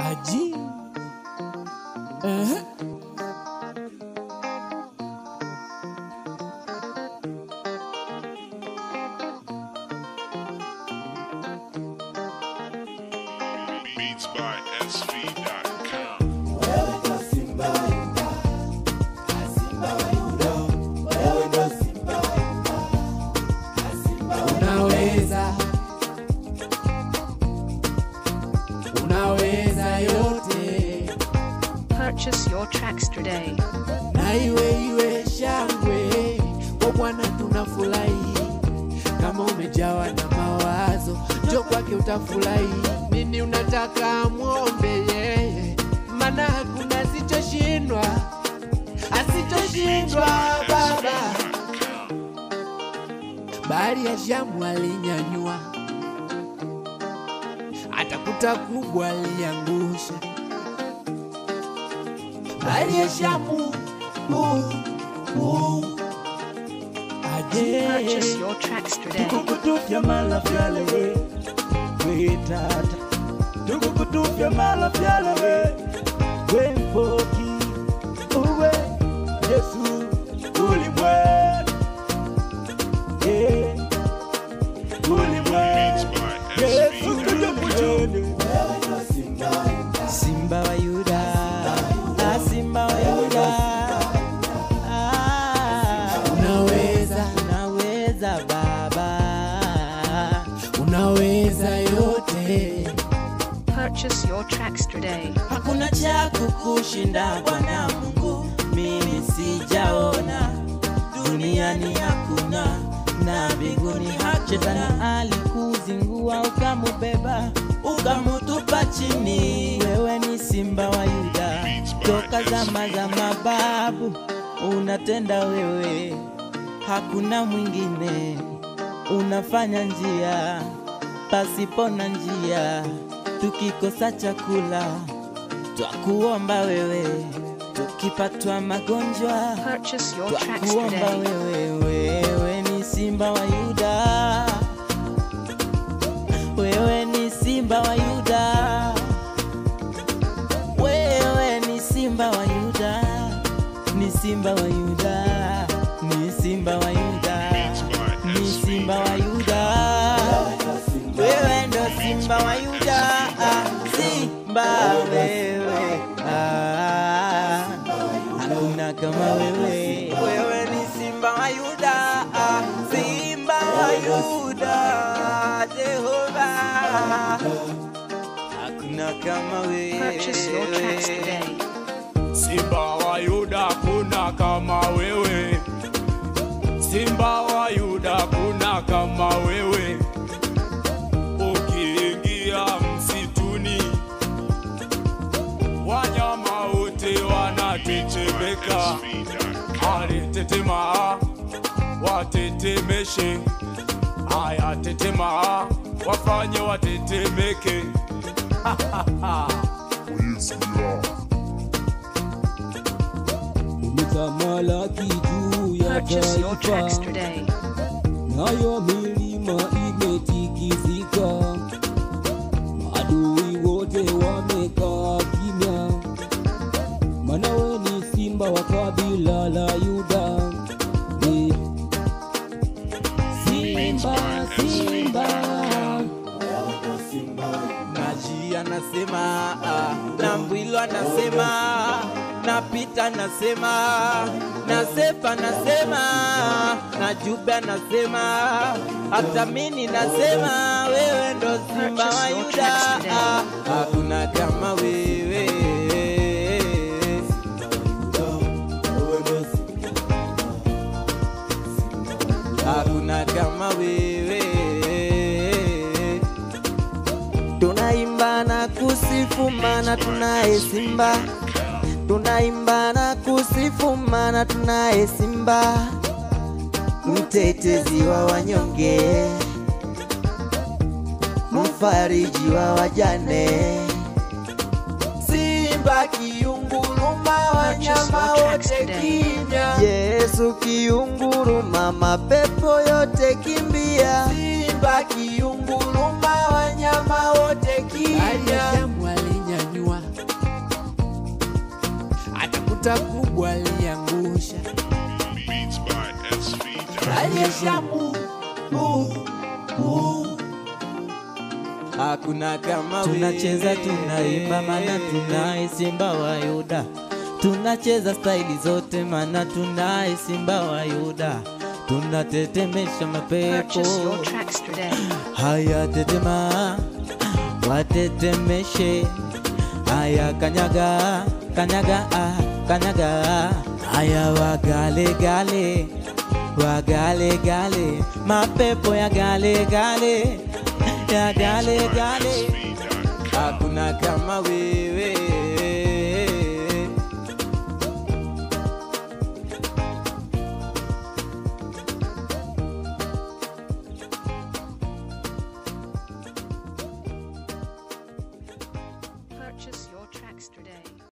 Aji. Uh-huh. Beats by SV.com. Unaweza, unaweza yote, Purchase your tracks today. na iwe iwe shangwe kwa Bwana tunafurahi. Kama umejawa na mawazo, njoo kwake utafurahi. Nini unataka mwombe yeye, maana hakuna asichoshindwa, asichoshindwa Baba. Bahari ya Shamu alinyanyua, atakuta kubwa aliangusha. Bahari ya Shamu uh, uh, aje Purchase your tracks today. tukukutufya mala vyale we we tata tukukutufya mala vyale we we mpoki uwe yesu ulimwe yeah. ulimwe yesu ulimwe simba wa yuda ah, simba wa yuda ah, unaweza, unaweza baba unaweza yote, Purchase your tracks today. hakuna cha kukushinda bwana mungu mimi sijaona duniani hakuna na mbinguni shetani alikuzingua ukamubeba ukamutupa chini wewe ni simba wa yuda toka zama za mababu unatenda wewe hakuna mwingine unafanya njia pasipo na njia tukikosa chakula twakuomba wewe tukipatwa magonjwa Purchase your tracks twakuomba today. wewe wewe ni simba wa yuda wewe ni simba wa yuda wewe ni simba wa yuda ni simba wa yuda ni simba wa yuda ni simba wa yuda wewe ndo simba wa yuda ah, simba wewe ah, hakuna kama wewe wewe ni simba wa yuda ah, simba wa yuda jehova hakuna kama wewe Purchase your tracks today. Simba wa Yuda kuna kama wewe, Simba wa Yuda kuna kama wewe. Ukiingia msituni, wanyama wote wanatetemeka. Alitetema, watetemeshe. Aya, tetema, wafanye watetemeke. umetamalaki juu ya Purchase your tracks taifa, today. nayo milima imetikisika, maadui wote wamekaa kimya, maana we ni simba wa kabila la Yuda. Eh, Simba, simba, Naji anasema ah, na Mbwilo anasema na Pita anasema na Sefa anasema na Jube anasema hata mimi nasema wewe ndo simba wa Purchase your Yuda tracks today. ah, hakuna kama wewe hakuna kama wewe tunaimba na kusifu mana tunaye simba tunaimba na kusifu mana tunaye simba mtetezi wa wanyonge mfariji wa wajane Simba kiunguruma, wanyama wote kimya. yesu kiunguruma mapepo yote kimbia Simba kiunguruma, wanyama wote Bahari ya kimya. Shamu alinyanyua, nyota kubwa aliangusha Beats by SV. aliyeshamu uh, uh. hakuna kama tunacheza tunaimba mana tunaye simba wa yuda tunacheza staili zote mana tunaye simba wa yuda tunatetemesha mapepo Purchase your tracks today. haya tetema watetemeshe haya kanyaga kanyaga ah, kanyaga haya wagalegale wagalegale mapepo ya galegale ya galegale hakuna kama wewe Purchase your tracks today.